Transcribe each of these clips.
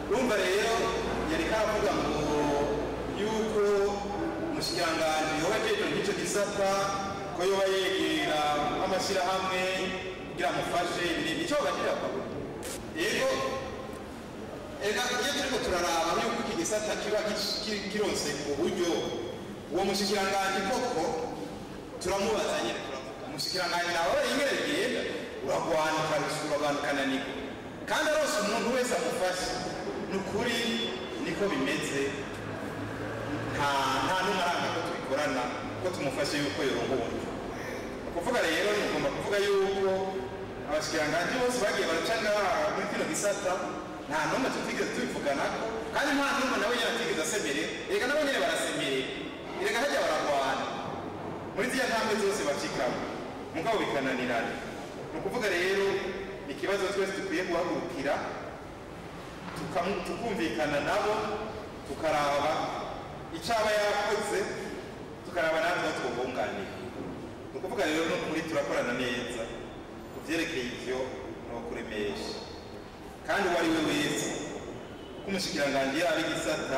urumva rero yari karavuga ngo yuko umushikiranganji yoba ajejwe nk'ico gisata ko yoba yegera amashyirahamwe kugira amufashe ibintu icyo bagirira akabona yego ega iyo turiko turaraba yuko iki gisata kiba ki- kironse uburyo uwo mushikiranganji koko turamubaza nyine turavuga umushikiranganji nawe yingere bigenda uragwana ukarusura abantu ukananirwa kandi arose umuntu wese amufashe ni ukuri niko bimeze nta nta n'umwe aranga ko tubikorana ko tumufashe yuko yorongowe kuvuga rero ni ugomba kuvuga yuko abashikiranganji bose bagiye baraca ngaha muri kino gisata nta n'umwe tutigeze tubivuganako kandi nta n'umwe nawe nyine atigeze asemerera erega nabo nyine barasemerera erega hajya baragwana muri ziriya ntambwe zose bacikamo mugabo bikananirana ni ukuvuga rero ikibazo twese dukwiye guhagurukira tukamu- tukumvikana nabo tukaraba icyo aba yakoze tukaraba natwe aho twubunganira ni ukuvuga rero ni ukuri turakorana neza ku byerekeye ibyo ni ukuremesha kandi uwo ari we wese uko umushikiranganji yaba igisata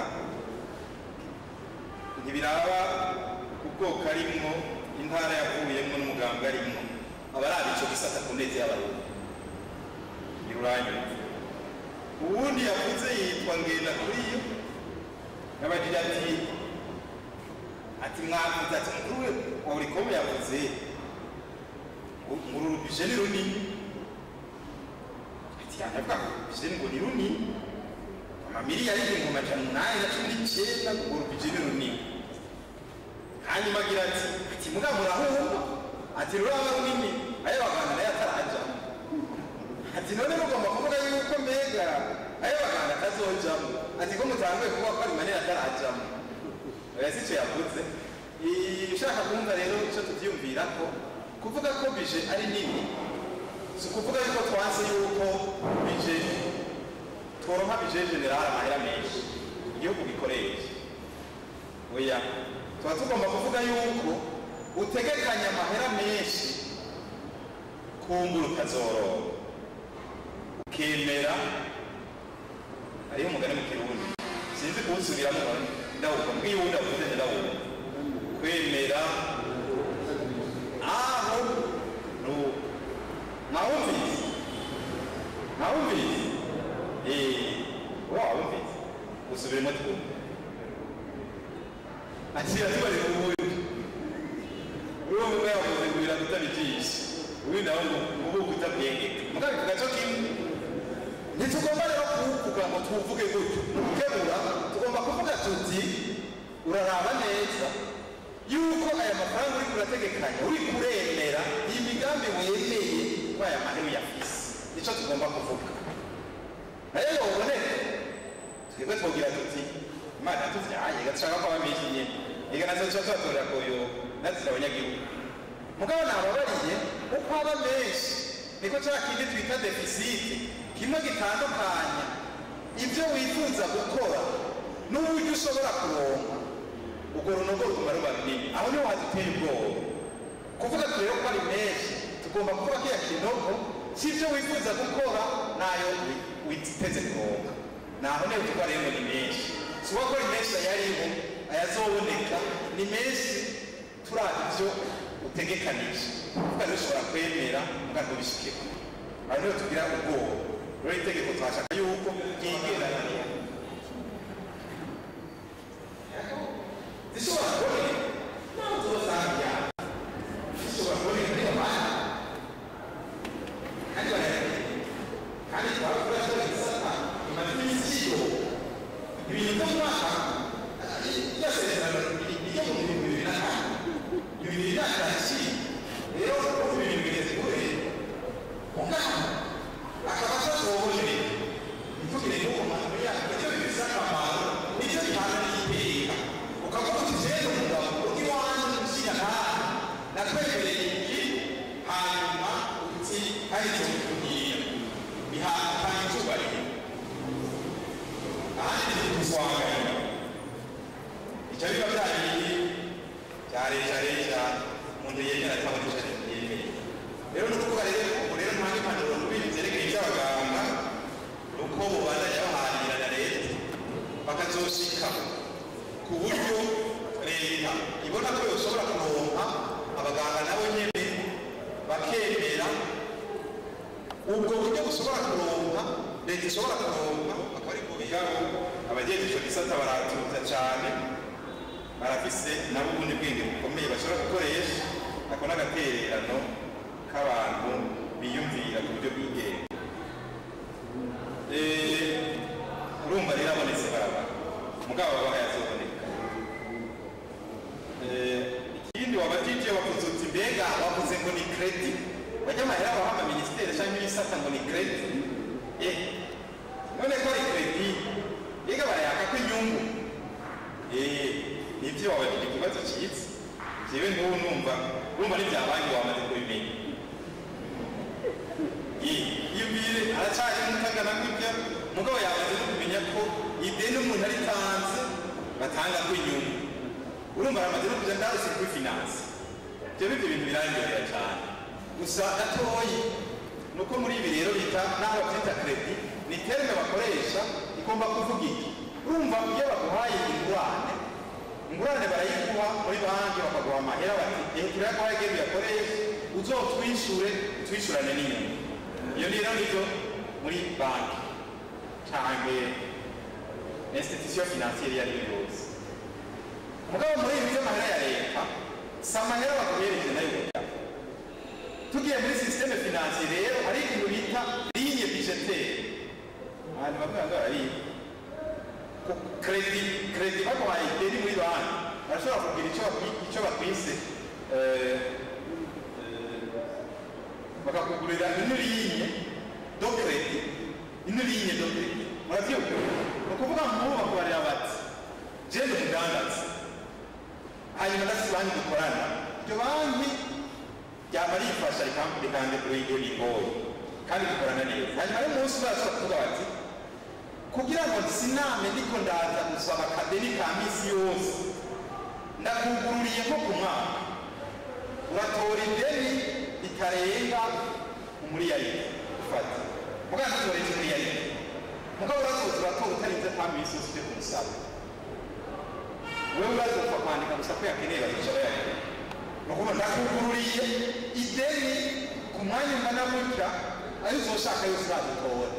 ntibiraba ubwoko arimwo intara yavuyemo n'umuganga arimwo aba ari icyo gisata ku neza y'abarundi iruranyuma uwundi yavuze yitwa ngenda kuri yo yabagira ati ati mwavuze ati mukuru we wa urikomo yavuze ngo uru rubije ni runini ati yanyavuga ngo rubije ngo ni runini amamiliyari igihumbi amajana umunani na cumi n'icyenda ngo rubije ni runini hanyuma agira ati ati mugabo murahumva ati ruraba runini ayo baganga nayo atarajamo ati none mugomba kuvuga yuko mbega ayo baganga atazojamo ati ko mutanguye kuvuga ko ari manini atarajamo oya si icyo yavuze I- ushaka kumva rero icyo tubyiyumvira ko kuvuga ko bije ari nini si ukuvuga yuko twanse yuko bije tworonka bije generale amahera menshi igihugu gikoresha oya tuba tugomba kuvuga yuko utegekanya amahera menshi kumbura ukazoroba ukemera hariho umugani mu kirundi sinzi kuwusubiramo ndawuka mbwiye uwundi avuze ndawuka kwemera aho nu mwawumvise mwawumvise eh wawumvise usubiremo twumve akira tubareka ubundi uwo mugabo yavuze ngo biradutabitisha uyu nawe ngo ubu kutabwengeka mugabo ku gaco kimwe ntitugomba rero kuwuvuga ngo tuwuvuge gutyo mu gukemura tugomba kuvuga tuti uraraba neza yuko aya mafaranga uri kurategekanya uri kuremera iyi migambi wemeye ko aya mahera uyafise nicyo tugomba kuvuga nayo yoboneka twebwe twogira tuti imana tuvyaye gashaka ko abamenshi nyene ega nazo tuba tubatorera koyo natwe abanyagihugu mugabo nababariye uko aba menshi niko cya kindi twita defisite kimwe gitandukanya ibyo wifuza gukora n'uburyo ushobora kuronka urwo runogo ruguma ruba runini aho niho haduteye ubwoba kuvuga rero ko ari menshi tugomba kuvuga ko iya kinogo cy'ibyo wifuza gukora nayo witeze kuronka naho niho tuba rero ni menshi si uko ari menshi ayariho ayazoboneka ni menshi turaba ibyo utegekanije kuko rero ushobora kwemera muganga ubishikira aho niho tugira ubwoba rero itegeko twashaka yuko ryigendanira zishobora kuboneka ntabwo tubasanga zishobora kuboneka kuri abana kandi barayakira kandi twaba turashobora gisata imaze iminsi yiyo ibintu byo mu mwaka iryo sezerano ryo mu bihumbi bibiri na kane ibintu birakira rero uko ibintu bigeze kure umwana akaba atasohoje ntitugire n'uwo muntu yaka icyo bifite akamaro nicyo gihana n'igiteka ukavuga uti rero umugabo uri wanjye umushyira nawe nakwemereye iki hanyuma uti hari icyo bikubwira bihana icyubahiro ahandi ni kuzwanganira icyo biba byagiye bya leta leta umuntu yemera cyangwa yemeye rero ni ukuvuga rero ubu rero nta n'impanuro n'ibintu byerekeye iby'abaganga ni uko bubandanya bahanira na leta ubwo buryo bushobora kuronka leta ishobora kuronka akaba ari bwo bigabo abagenzi icyo gisata baratuza cyane barafise nabo ubundi bwenge bukomeye bashobora gukoresha ako n'agatererano k'abantu biyumvira ku buryo bw'ingenzi Eh, urumva rero abonetse baraba mugabo baba yazoboneka Eh, ikindi wabajije wavuze uti mbega wavuze ngo ni kredi bajya amahera baha amaministeri cyangwa ibisata ngo ni kredi eh none ko ari kredi mbega barayaka ko inyungu eh nibyo wabajije ikibazo cyiza jewe n'ubu numva urumva n'ibyabanki wamaze kubimenya iyo mbire aracyari mutagana gutya mugabo yamaze no kumenya ko ideni umuntu aritanze batanga ko inyungu urumva aramaze no kuja ndaruse kuri finance ibyo bivyo bintu birangirira cyane gusa gatoyi nuko muri ibi rero bita naho babyita kredi ni terme bakoresha igomba kuvuga iki urumva iyo baguhaye ingurane ingurane barayiguha muri banki bakaguha amahera bati ehe turayaguhaye genda uyakoreshe uzotwishure utwishyurane n'inyungu iyo rero nibyo muri banki cyangwa institution financiere iyo ari yo yose mugabo muri ibi by'amahera ya leta si amahera baguhereje nayo burya tugiye muri systeme financier rero hari ikintu bita ligne budgetaire abantu bamwe bamwe barabizi kredi kredi baguhaye ideni muri banki barashobora kugira icyo bakwi- icyo bakwise eh, eh, bakakugurira ino ligne do kredi ino ligne do kredi murabyumva ni ukuvuga ngo ubu bakubarira bati jenda umudandaza hanyuma ndafite banki dukorana iryo banki ryaba rifasha rikandekura igihe bigoye kandi dukorana neza hanyuma y'umunsi barashobora kuvuga bati kugira ngo siname ndiko ndaza gusaba akadeni ka misi yose ndakugururiye nko ku mwaka uratora ideni ritarenga umuriyaride ufata mugabo ntutoreje umuriyaride mugabo urazoza uratora utarinze ka misi yose uje kumusaba wewe urazoza kwandika gusa ko yakeneye bazicara yakeneye ni ukuvuga ndakugururiye ideni ku mwanya ungana gutya ayo uzoshaka yose uradutora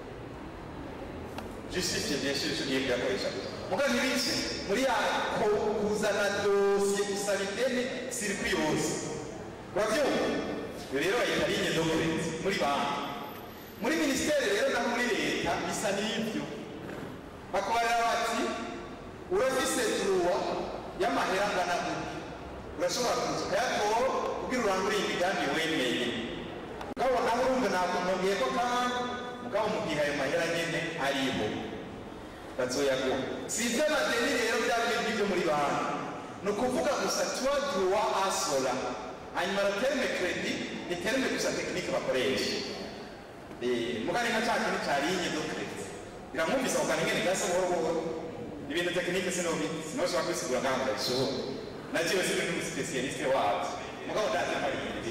justifiye bien sûr icyo gihe birakoresha muga ntibiki muri ya ko- kuzana dosiye gusaba ideni sirikwi yose urabyumva iyo rero bayita ligne do credit muri banki muri minisiteri rero naho muri leta bisa n'ibyo bakubarira bati urafise duruwa y'amahera angana gutya urashobora kuza ukayatora kugira urangure imigambi wemeye mugabo nawe urumva ntabwo nongeye ko kandi mugabo mu gihe ayo mahera nyene ariho bazoyaguha si iby'amadeni rero bya bindi byo muri banki ni ukuvuga gusa tuwa duruwa asola hanyuma la terme kredi ni terme gusa tekinike bakoresha Eh, mugani nka cya kintu cya ligne do kredi biramwumvisa ku kantu ngene gasa buhoro buhoro ibintu tekinike sinobi sinoshobora kwisigura ngaho ngo ndabishobora naciwe sindi n'umusipesiyalisite wabyo mugabo ndazi amayindi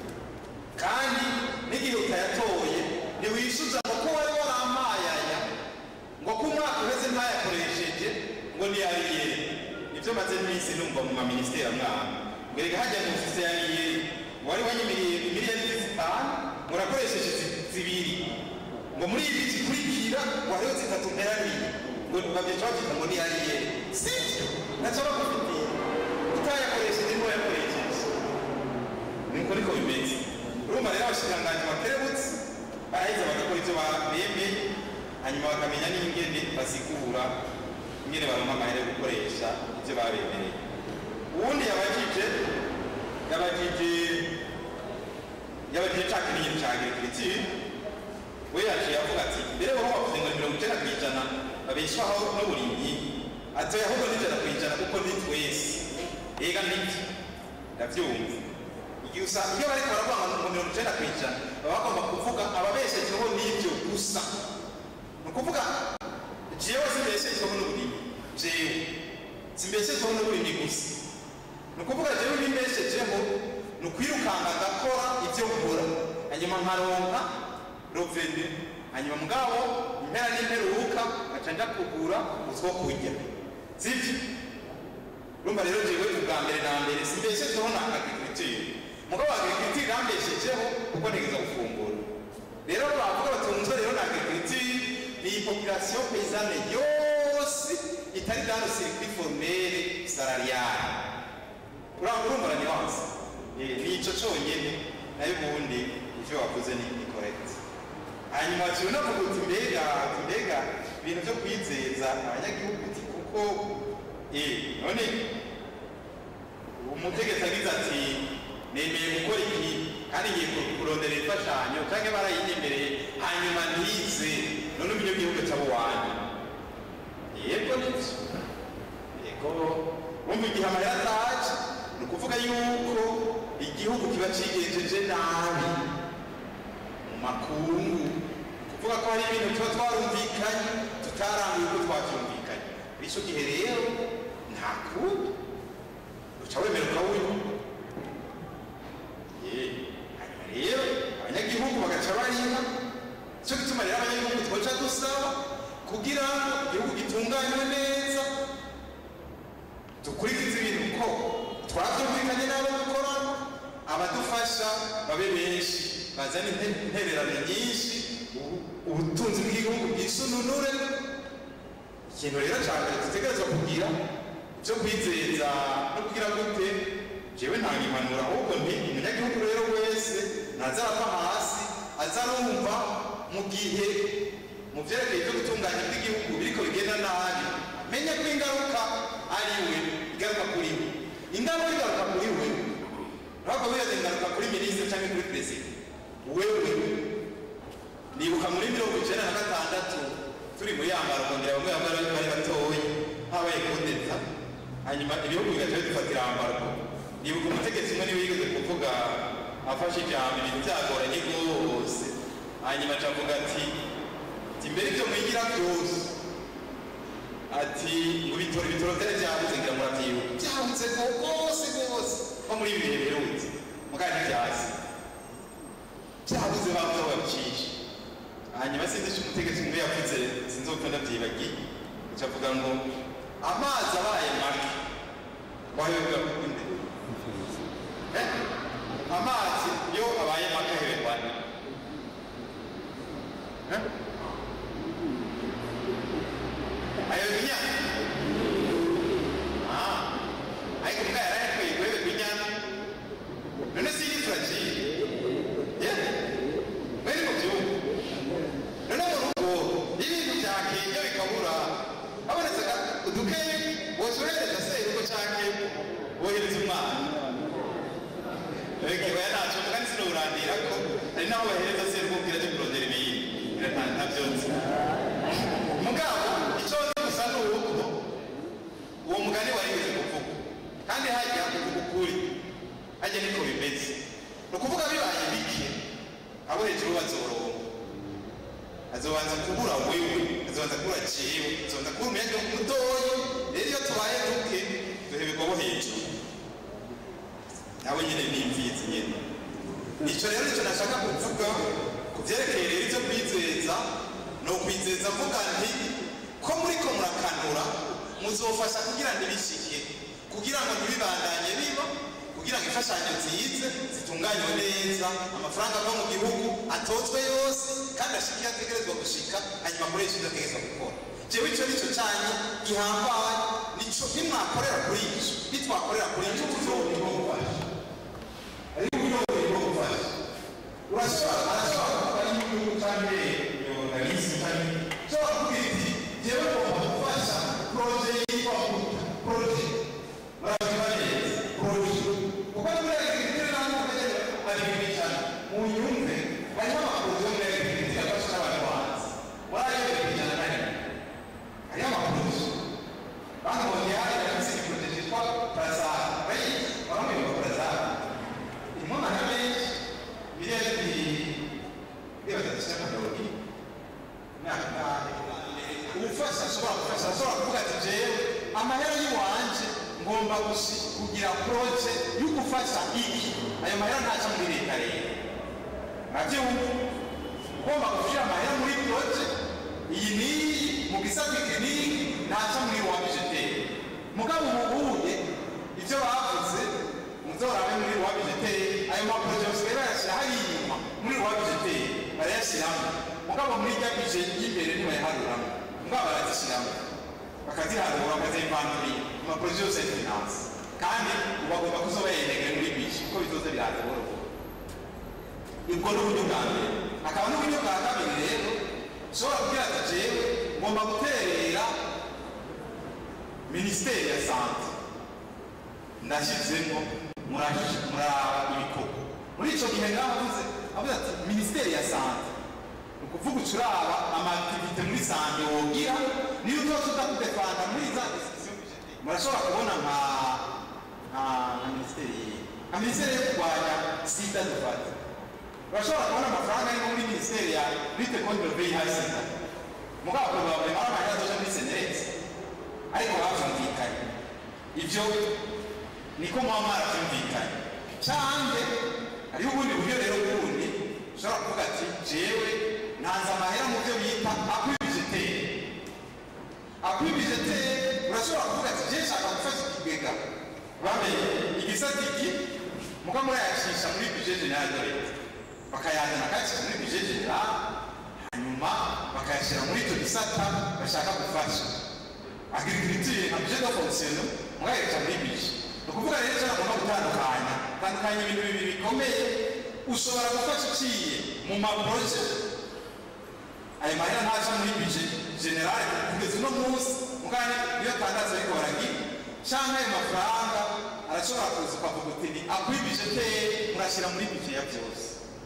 kandi n'igihe utayatoye ntiwishyuza ngo ko wari warampayaya ngo ko umwaka uheze ntayakoresheje ngo niyariyeri nibyo maze iminsi numva mu maminisiteri amwaka ngo reka hajya mu ofisi ya riyeri wari wanyimiriye miliyoni zitanu ngo urakoresheje zi- zibiri ngo muri ibi zikurikira ngo hariho zitatu mperaniye ngo babyica babyita ngo niyariyeri sibyo nacyo bakufitiye utayakoresheje n'uwo yakoresheje niko niko bimeze urumva rero abashikiranganji bakerebutse baraheza bagakora ibyo bemeye hanyuma bakamenya n'ingene basigura ingene baronka amahera yo gukoresha ibyo babemereye uwundi yabajije yabajije yabajije ca kinini ca agriculture we yaciye avuga ati mbere wowe wavuze ngo ni mirongo icenda kw'ijana babeshwaho n'uburimyi ati oya ahubwo n'ijana kw'ijana kuko ni twese ega nibyo ndavyumva igihe usa iyo bariko baravuga ngo mirongo icenda kw'ijana baba bagomba kuvuga ababeshejeho n'ibyo gusa ni ukuvuga jewe simbeshejeho n'uburimyi jewe simbeshejeho n'uburimyi gusa ni ukuvuga jewe bimbeshejeho ni ukwirukanga ngakora ibyo nkora hanyuma nkaronka rovene hanyuma mugabo impera n'imperuka ngaca nja kugura utwo kurya sibyo urumva rero jewe ubwa mbere na mbere simbeshejeho na agriculture mugabo agriculture irambeshejeho kuko ntegeza gufungura conyene nayo ubundi ivyo wakoze ni ni correct hanyuma waciwe unavuga uti mbega uti mbega ibintu vyo kwizeza abanyagihugu uti kuko eh none umutegetsi agize ati nemeye gukora iki kandi ngiye ku- kurondera imfashanyo canke barayinyemereye hanyuma ntize none ubu ivyo gihugu cabo wanyu yego nivyo yego wumva igihe amahera ataje ni ukuvuga yuko igihugu kiba cigenjeje nabi mu makungu ni ukuvuga ko hari ibintu tuba twarumvikanye tutaranguye uko twavyumvikanye muri ico gihe rero nta kundi uca wemera ukawunywa Ye, hanyuma rero abanyagihugu bagaca barima cyo gituma rero abanyagihugu twoca dusaba kugira ngo igihugu gitunganywe neza dukurikize ibintu ko twabyumvikanye n'abo dukorana abadufasha babe benshi bazane inte- intererano nyinshi ubu- ubutunzi bw'igihugu bwisununure ikintu rero cya mbere dutegerezwa kugira cyo kwizeza no kugira gute jewe nta impanuro ahubwo nti umunyagihugu rero wese ntazarava hasi azarumva mu gihe mu vyerekeye byo gutunganya bw'igihugu biriko bigenda nabi menya ko ingaruka ari we igaruka kuri we ingaruka igaruka kuri we ntabwo wiyaze ingaruka kuri minisitiri cyangwa kuri perezida wewe nibuka muri mirongo icenda na gatandatu turi muri yambara kongera bamwe bamwe bari bari batoya habaye kudeta hanyuma ibihugu bigaca bidufatira ambargo nibuka umutegetsi umwe niwe yigeze kuvuga afashe ijambo ibintu byagoranye rwose hanyuma acavuga ati ati mbere ibyo mwigira byose ati ngo bitoro ibitoro byari byabuze ngira murabyibuka byabuze rwose rwose nko muri ibi bihe biherutse mugani byasi byabuze bavuze babicisha hanyuma sinzi icyo umutegetsi umwe yavuze sinzi uko ndabyibagiye acavuga ngo amazi abaye make wayoberwa kundi Eh? amazi yo abaye make aheberwa nde? Eh? ayoberwa inyana Ah, ariko mbwa yarayakwiye guheberwa inyana none si iri fragile Yeah? mwene mu gihugu none mu rugo ibintu byakenye bikabura habonetse udukeyi wozohereza se urugo canke wohereza umwana Ege baya naco kandi sinurandira ko hari naho bahereza se kubwira cyo kurondera ibiyindi ntabyo nzi mugabo icyo nzi gusa ni uko uwo mugani wari weze kuvuga kandi hajya kuvuga ukuri hajya niko bimeze ni ukuvuga bibaye bike abo hejuru bazoronka azobanza kubura wewe azobanza kubura jewe azobanza kubura umunyagihugu mutoyi rero iyo tubaye duke duheberwa bo hejuru nawe nyine ni imfizi nyine icyo rero nicyo nashaka kuvuga ku byerekeye rero ibyo kwizeza ni ukwizeza mvuga nti ko muri ko murakanura muzofasha kugira ngo ibishike kugira ngo ntibibandanye biba kugira ngo imfashanyo zize zitunganywe neza amafaranga ava mu gihugu atozwe yose kandi ashike iyo ategerezwa gushika hanyuma akoresha ibyo ategerezwa gukora jewe icyo nicyo cyanyu gihambaye nico nimwakorera kuri icyo nitwakorera kuri icyo tuzobibafasha ariko uburyo bwo gufasha urashobora arashobora kuba ari igihugu cyangwa yoganisi cyangwa ushobora kuvuga iti jewe ngomba gufasha poroje yitwa poroje murabiba neza poroje kuko muri agriculture ntabwo ukajya agriculture mu nyumve harimo amaporoje yo muri agriculture afasha n'abantu hanze muri ayo agriculture na rimwe hariho amaporoje bakabonye hari agafise igiporoje cyitwa prazara bayizi baramwibuka prazara irimo amahera menshi miliyoni miliyoni zishyira ku mirongo ine imyaka ingahe ubufasha ashobora gufasha ashobora kuvuga ati jewe amahera y'iwanje ngomba gusi- kugira poroje yo gufasha iki ayo mahera ntaca muri leta rero nabyumva ugomba gushyira amahera muri poroje iyi n'iyi mu gisata iki n'iyi ntaca muri wa bijeteri mugabo ubuhuye ibyo bavuze muzorabe muri wa bijeteri ayo maporoje basigaye bayashyira hariya inyuma muri wa bijeteri barayashyiramo mugabo muri rya bije y'imbere ntibayaharuramo mugabo barazishyiramo bakaziharura bakazivandurira amaporoje yose ya finance kandi ubu bagomba kuzoba yerekanye muri bije kuko bitoze biraza buhoro buhoro ubwo ni uburyo bwa mbere hakaba n'uburyo bwa kabiri rero ushobora kubwira ati jewe ngomba guterera minisiteri ya sante ndashyizemo muraba ibikorwa muri icyo gihe ngaho avuze avuze ati minisiteri ya sante ni ukuvuga uca uraba amaaktivite muri sante wogira niyo utoza udakudefanda muri za decision murashobora kubona nka nka nka minisiteri yihe nka minisiteri yo kurwanya sida dufata urashobora kubona amafaranga arimo muri minisiteri ya lite contre le VIH sida mugabo babaye amafaranga azoja muri senereti ariko bavyumvikanye ivyo niko muba mwaravyumvikanye canke hariho ubundi buryo rero bundi ushobora kuvuga ati jewe ntanze amahera mu byo bita akwibijeteri akwibijeteri urashobora kuvuga ati jewe nshaka gufasha ikigega bamenye igisata iki muka murayacisha muri bije general de leta bakayazana akayashyira muri bije general hanyuma bakayashyira muri icyo gisata bashaka gufasha agriculture nka bije de fonctionnement mugahereja muri bije ni ukuvuga rero icyo agomba gutandukanya tandukanya ibintu bibiri bikomeye ushobora gufasha uciye mu maporoje ayo mahera ntaja muri bije generale kugeza uno munsi mugane iyo tangazo ariko baragira canke ayo mafaranga arashobora kuza ukavuga uti ni akwibije teye murashyira muri bije ya byose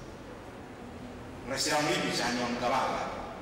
murashyira muri bije hanyuma mugabanga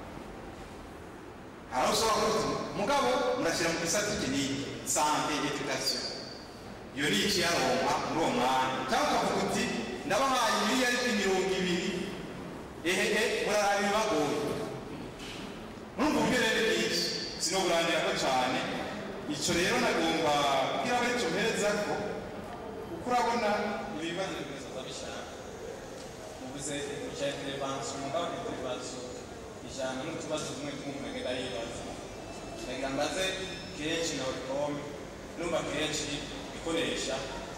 hari aho ushobora kuvuga mugabo murashyira mu gisata iki n'iki sante education iyo ni ikiyaronka muri uwo mwanya cyangwa ukavuga uti ndabahaye miliyaridi mirongo ibiri ehehe muraraba ibibagoye murumva uburyo rero bwinshi sinoburangirako cyane icyo rero nagomba kugira ngo aricyo mpereza ko kuko urabona ibibazo bibazo bishaka ubuze icya intervention mugabo intervention ijana n'utubazo tumwe tumwe agenda yibaza reka mbaze kenshi na oricom numva kenshi ikoresha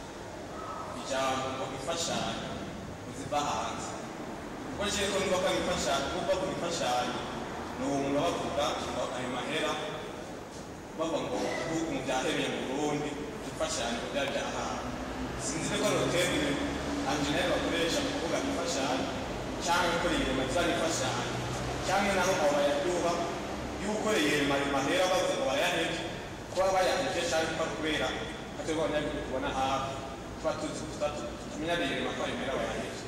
ijambo ngo ifashanyo ziva hanze kuko nshyiye ko numva ko ari imfashanyo kuko ku imfashanyo ni uwo muntu bavuga ngo ayo mahera bavuga ngo igihugu mu byahebeye mu burundi imfashanyo byari byahantu sinzi ko ari hoteli anjeneri bakoresha mu kuvuga imfashanyo cyangwa gukora ibirema bizana imfashanyo cyangwa naho abo bayaduha iyo ukoreye ayo mahera bavuga ngo bayahebye kuba bayaheje cyangwa kubera atari abanyagihugu tubona hafi tuba tuzi tumenya rero ko ayo mahera bayaheje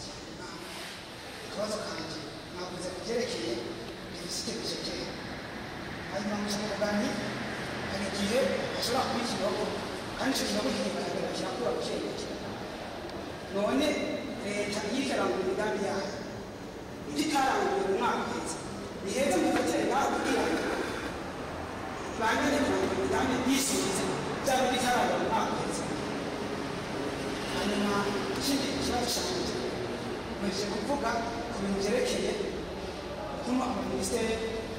akabazo kanjye navuze ku byerekeye deficit budgetaire hanyuma mu kinyarwanda hari igihe hashobora kuba ikibazo kandi icyo kibazo kigaragara kirakura buke buke none leta iyo ikarangura imigambi yayo ibyo itaranguye mu mwaka uhetse ni heza mu bifatire nawe kugira ngo ibangane kurangura imigambi yisubize byaba ibyo itarangura mu mwaka uhetse hanyuma ikindi kibazo cyanjye nkomeje kuvuga ku bintu byerekeye ukuntu amaminisiteri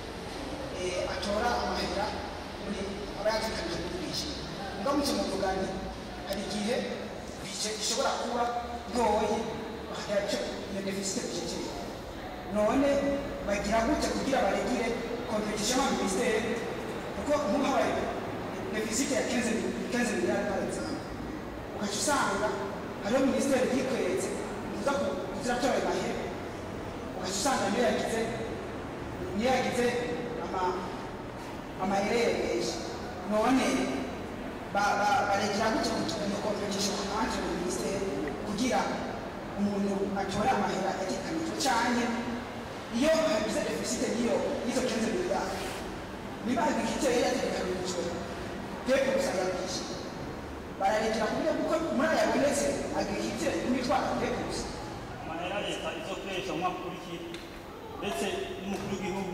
atora amahera muri aba yatekanije muri bwishyu ngamutse mu kugani hari igihe bije ishobora kuba ntoyi bakagira icyo iyo defisite budgeteri none bagira gute kugira baregire competition y'amaminisiteri kuko nk'ubu habaye defisite ya 15 15 miliyari par exemple ugaca usanga hariho minisiteri yikweze uza kuziratora ayo mahera ugaca usanga niyo yagize niyo yagize ama amaherere menshi none baregera gutya iyo competition entre mu minisiteri kugira umuntu atore amahera yatekanijwe cyane iyo hagize defisite y'iyo y'izo kenze miliyari niba agifite yari yatekanijwe pepe gusa yabwishe bararegera kuburyo kuko muri aya yabonetse agifite imitwaro pepe gusa amahera leta izokoresha mu mwaka ukurikira ndetse n'umukuru w'igihugu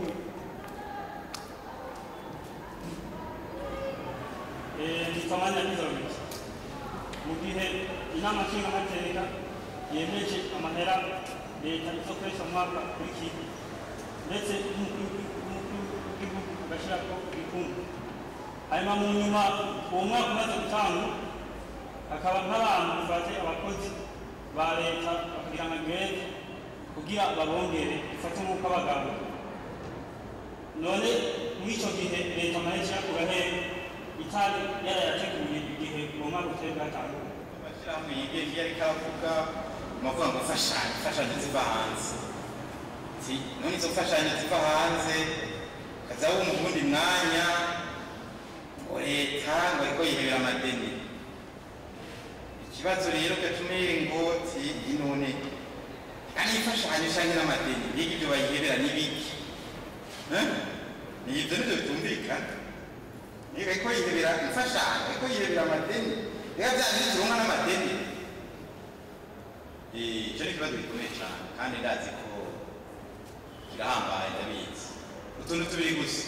nitwamanya n'izorobiki mu gihe inama nshingamateka yemeje amahera leta izokoresha mu mwaka ukurikira ndetse n'umukuru w'igihugu agashyirako ibikumbu hanyuma mu nyuma uwo mwaka umaze gutangwa hakaba nk'abantu bifate abakozi ba leta bakagira nka greve kugira babongere ifate nk'uko abagabo none muri icyo gihe leta mahesha yakura hehe itari yarayateguye igihe uwo mwaka utari bwatanguye amashyirahamwe yigenga iyo ariko aravuga amavuga ngo fashanyo fashanyo ziva hanze ti none izo fashanyo ziva hanze kaza wumva ubundi mwanya ngo leta ngo ariko yihebera amadeni ikibazo rero gatumire ngo ti inone kandi imfashanyo canke n'amadeni mbega ibyo bayihebera n'ibiki Eh? ni ibyo nivyo bitumvikana niba ariko yihebera imfashanyo ariko yihebera amadeni reka vyanditse turonka n'amadeni Eh, ico ni ikibazo gikomeye cane kandi ndazi ko kirahambaye ndabizi utuntu tubiri gusa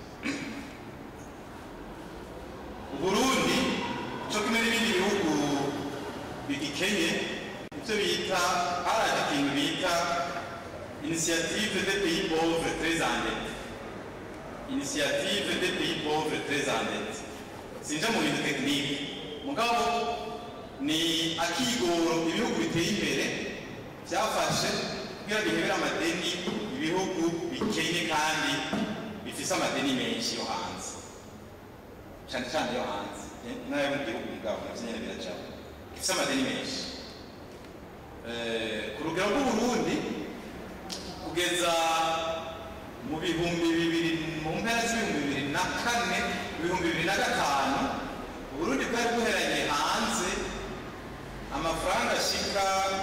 uburundi co kimwe n'ibindi bihugu bigikenye ivyo bita haraje ikintu bita initiative des pays pauvres très endettés initiative des pays pauvres très endettés sinja mu bintu tekinike mugabo ni akigoro ibihugu biteye imbere byafashe kugira bihebere amadeni ibihugu bikenye kandi bifise amadeni menshi yo hanze cyane cyane yo hanze n'ayo mu gihugu mugabo navyo nyene biracamo bifise amadeni menshi Eh, ku rugero rw'uburundi kugeza mu bihumbi bibiri mu mpera z'ibihumbi bibiri na kane ibihumbi bibiri na gatanu uburundi bwari buheranye hanze amafaranga ashika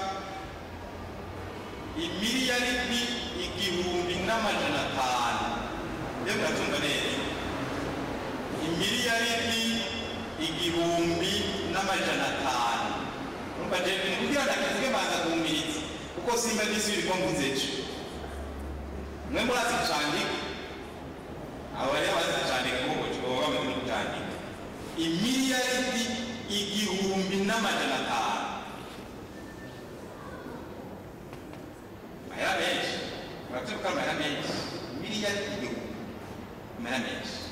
imiliyaridi igihumbi n'amajana atanu iyo muratumva neza imiliyaridi igihumbi n'amajana atanu urumva je ni kugira ndakivuge banza kuwumiriza kuko simba ndisubira ko mvuze ejo mwe murazi kucandika abo bari bazi kucandika kuko baba bamaze no kucandika imiliyaridi igihumbi n'amajana atanu amahera menshi murabyuka amahera menshi miliyari igihumbi amahera menshi